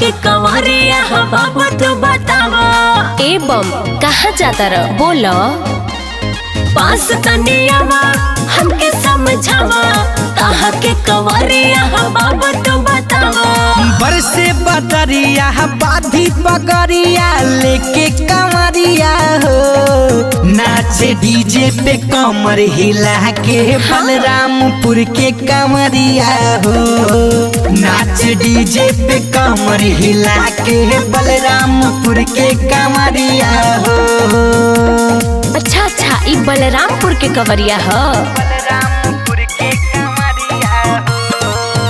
के कंवरिया हो बाबू तू बतावा ए बम कहाँ जाता र बोलो पास तनियावा हमके समझावा कहा के कंवरिया हो बाबू तू बतावा बरसे बदरिया बाधी पगरिया लेके कमरिया हो नाचे डीजे पे कमर हिला के बलरामपुर के कमरिया हो नाचे डीजे पे कमर हिला के बलरामपुर के कमरिया हो अच्छा अच्छा ई बलरामपुर के कवरिया ह बलरामपुर के कमरिया हो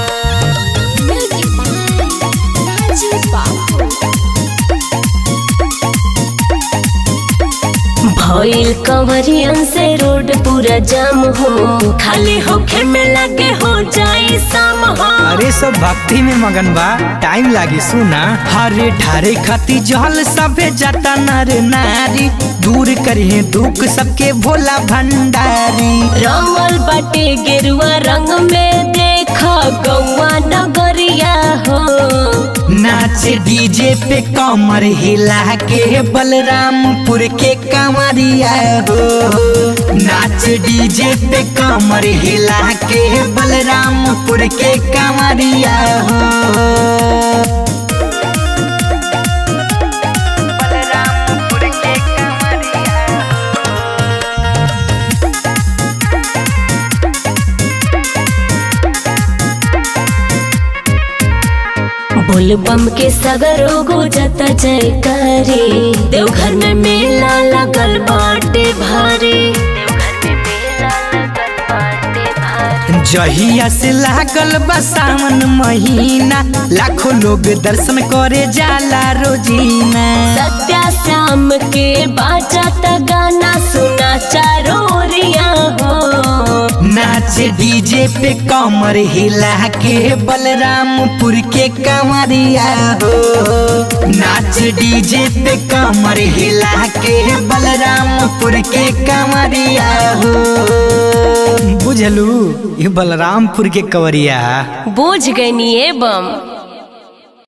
भइल कंवरियन से रोड पूरा जाम हो खाली होखे में लगे हो जाए शाम हो अरे सब भक्ति में मगन बा टाइम लागी सुना हरे ठारे खाती जहल सबे जाता नर नारी दूर करिए दुख सबके भोला भंडारी रंगल बाटे गेरुआ रंग में देखा गौआ नगरिया हो नाचे डीजे पे कमर हिला के बलरामपुर के कमरिया हो नाच डीजे पे कमर हिला के बलरामपुर के कमरिया हो बलरामपुर के कमरिया बोल बम के सगरो गुजत जयकारी देवघर में मेला लगल बाटे भारी देवघर में मेला लगल बाटे भारी जहिया से लागल बा सावन महीना लाखों लोग दर्शन करे जाला रोजीना सत्या श्याम के बाजत गाना सुना चारोरिया हो नाच डीजे पे कमर हिला के बलरामपुर के कमरिया हो नाच डीजे पे कमर हिला के बलरामपुर के कमरिया हो बुझलू ये बलरामपुर के कवरिया बोझ गई नी ए बम